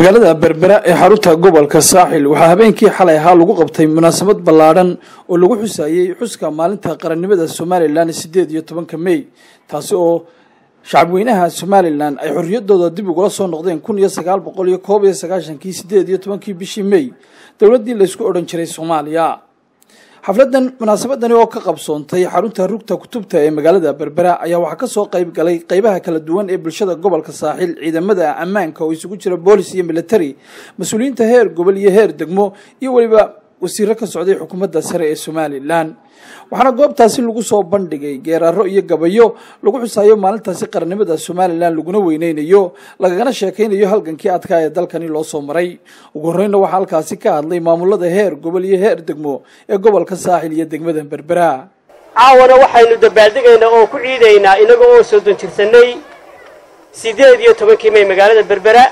magaalada berbera ee xarunta gobolka saaxil waxaa habeenkii xalay ahaa lagu qabtay munaasabad ballaadhan oo lagu xusayey xuska maalinta qarannimada somalilan sideed iyo tobanka mey taasi oo shacabweynaha somalilan ay xorriyaddooda dib ugula soo noqdeen kun iyo sagaal boqol iyo koob iyo sagaashankii sideed iyo tobankii bishii mey dowladdii laysku odhan jiray soomaaliya xafladan munaasabadani oo ka qabsoontay xarunta rugta kutubta ee magaalada berbera ayaa waxaa kasoo qayb galay qeybaha kala duwan ee bulshada gobolka saaxil ciidamada ammaanka oo isugu jira boolis iyo military mas-uuliyiinta heer gobol iyo heer degmo iyo weliba wasiiro ka socday xukuumadda sare ee somalilan waxaana goobtaasi lagu soo bandhigay geeraaro iyo gabayo lagu xusaayo maalintaasi qarannimada somalilan laguna weyneynayo lagagana sheekaynayo halgankii adkaa ee dalkani loo soo maray ugu horreynna waxaa halkaasi ka hadlay maamulada heer gobol iyo heer degmo ee gobolka saaxil iyo degmada berbera caawana waxaynu dabaaldegaynaa oo ku ciidaynaa inaga oo soddon jirsanay siddeed iyo tobankii may magaalada berbera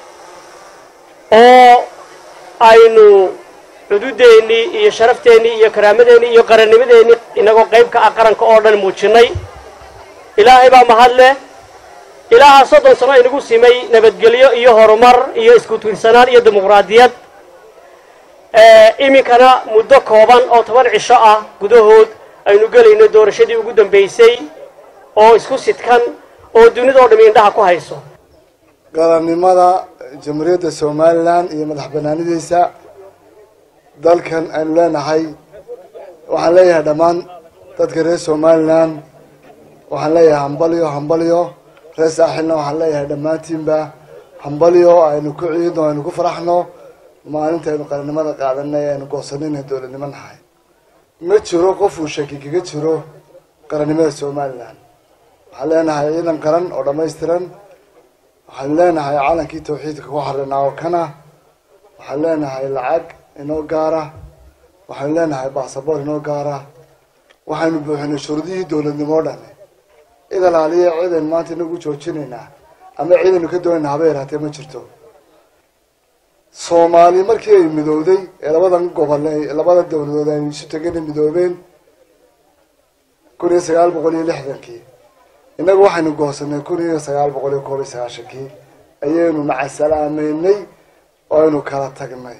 oo aynu xuduudeennii iyo sharafteenii iyo karaamadeennii iyo qarannimadeennii inagoo qayb ka ah qaranka oo dhan muujinnay ilaahay baa mahad leh ilaahaa soddon sano inagu simay nabadgelyo iyo horumar iyo isku tiirsanaan iyo dimuqraadiyad iminkana muddo kooban oo toban cisho ah gudahood aynu gelayno doorashadii ugu dambaysay oo isku sidkan oo dunidao dhami indhaha ku hayso qarannimada jamhuuriyadda somalilan iyo madax banaanidiisa dalkan aynu leenahay waxaan leeyahay dhammaan dadka reer somalilan waxaan leeyahay hambalyo hambalyo reer saaxilna waxaan leeyahay dhammaantiinba hambalyo aynu ku ciidno aynu ku faraxno maalinta aynu qarannimada qaadanay aynu goosanay inay dowladnimo nahay ma jiro qofuu shaki kaga jiro qarannimada somalilan waxaan leenahay ciidan qaran oo dhammaystiran waxaan leenahay calankii tawxiidka ku xarinaa oo kana waxaan leenahay lacag inoo gaara waxaynu leenahay basaboor inoo gaara waxaynu buuxinay shuruudihii dowladnimo o dhan cid alaaliya ciidaynu maanta inagu joojinaynaa ama ciidaynu ka doonayna haba yaraatee ma jirto soomaali markii ay midowday ee labadan gobol labada dowladood ay isu tegana midoobeen kun iyo sagaal boqol iyo lixdankii innagu waxaynu goosanay kun iyo sagaal boqol iyo koob iyo sagaashankii ayaynu macasalaameynay oo aynu kala tagnay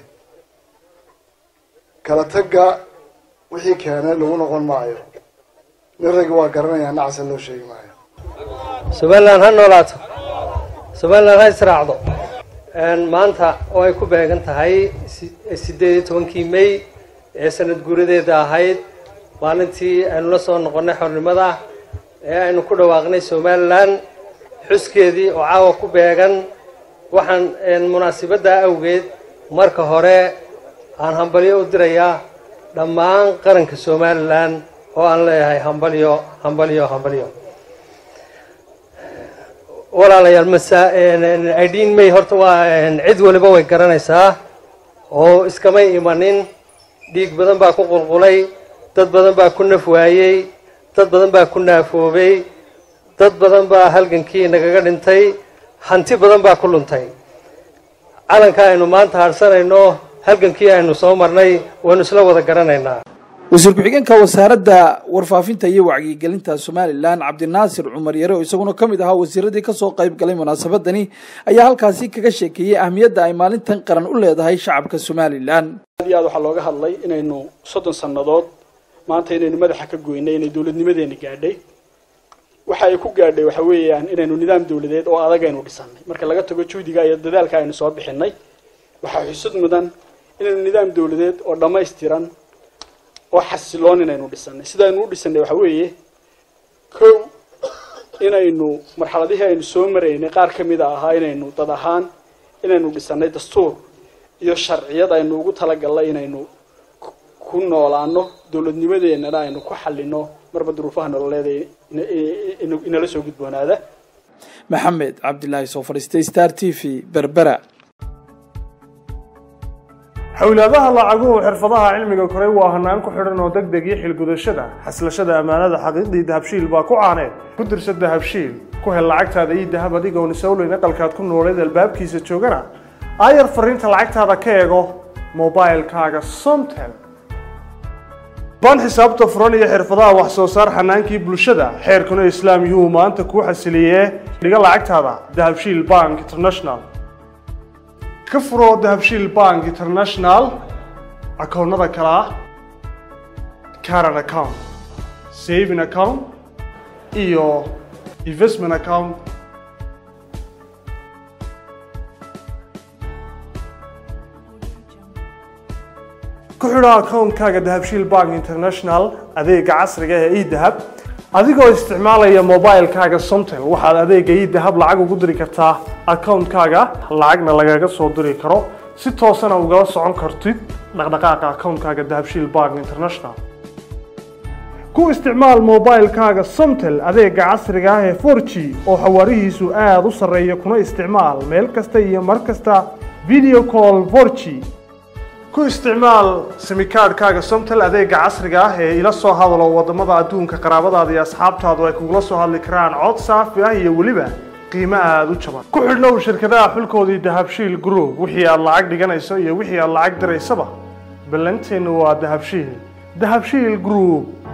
kala tagga wixii keenay lagu noqon maayo nin raggi waa garanayaa nacasa loo sheegi maayo somalilan ha noolaato somalilan ha israacdo maanta oo ay ku beegan tahay siddeed iyo tobankii may ee sanad guuradeeda ahayd maalintii aynu la soo noqonnay xornimada ee aynu ku dhawaaqnay somalilan xuskeedii oo caawa ku beegan waxaan munaasibaddaa awgeed marka hore aan hambalyo u dirayaa dhammaan qaranka somalilan oo aan leeyahay hambalyo hambalyo hambalyo walaalayaal masa idin may horta waa cid waliba way garanaysaa oo iskamay imanin dhiig badan baa ku qulqulay dad badan baa ku naf waayey dad badan baa ku naafoobay dad badan baa halgankii nagaga dhintay hanti badan baa ku luntay calanka aynu maanta harsanayno halgankii aynu soo marnay waynu isla wada garanaynaa wasiir ku-xigeenka wasaaradda warfaafinta iyo wacyigelinta somalilan cabdinaasir cumar yare oo isaguna ka mid ahaa wasiiradii kasoo qayb galay munaasabadani ayaa halkaasi kaga sheekeeyey ahmiyadda ay maalintan qaran u leedahay shacabka somalilan aad iyo aad waxaa looga hadlay inaynu soddon sannadood maanta inaynu madaxa ka goynay inay dowladnimadeena gaadhay waxa ay ku gaadhay waxa weeyaan inaynu nidaam dowladeed oo adag aynu dhisanay marka laga tago juhdiga iyo dadaalka aynu soo bixinay waxaa xusud mudan inaynu nidaam dowladeed oo dhammaystiran oo xasiloon inaynu dhisanay sidaaynu u dhisanay waxa weeye kow inaynu marxaladihii aynu soo maraynay qaar ka mida ahaa inaynu dad ahaan inaynu dhisanay dastuur iyo sharciyad aynu ugu talagalnay inaynu ku noolaano dowladnimadeennana aynu ku xallino marba duruufaha nololeeda inala soo gudboonaada maxamed cabdilaahi soo fadhiistay star t v berbera xawlaadaha lacaguhu xirfadaha cilmiga koray waa hanaan ku xidhan oo deg deg iyo xilgudashada xaslashada ammaanada xaqiiqdii dahabshiil baa ku caaneed ku dirsa dahabshiil ku hel lacagtaada iyo dahab adigoon isowleyn aqalkaad ku nooleed albaabkiisa joogana aayar fariinta lacagtaada ka eego mobilkaaga somtel baan xisaabta furan iyo xirfadaha wax soo saar xanaankii bulshada xeerkuna islaam yuhu maanta kuu xasiliyee dhiga lacagtaada dahabshiil bank international ka furo dahabshiil bank international akoonnada kale ah caran account saving account iyo investment account ku xidho akoonkaaga dahabshiil bank international adeega casriga ee edahab adigoo isticmaalaya mobilekaaga somtel waxaad adeega edahab lacag ugu diri kartaa akoonkaaga lacagna lagaga soo diri karo si toosana ugala socon kartid dhaqdhaqaaqa akoonkaaga dahabshiil bank international ku isticmaal mobilekaaga somtel adeega casriga ah ee 4g oo xawaarihiisu aada u sarreeya kuna isticmaal meel kasta iyo mar kasta video call 4g ku isticmaal simikaadhkaaga somtel adeega casriga ah ee ila soo hadalo wadamada adduunka qaraabadaada iyo asxaabtaadu ay kugula soo hadli karaan cod saafi ah iyo weliba qiimo aada u jaban ku xidhnow shirkadaha xulkoodii dahabshiil group wixii aad lacag dhiganayso iyo wixii aad lacag diraysaba ballanteennu waa dahabshiil dahabshiil group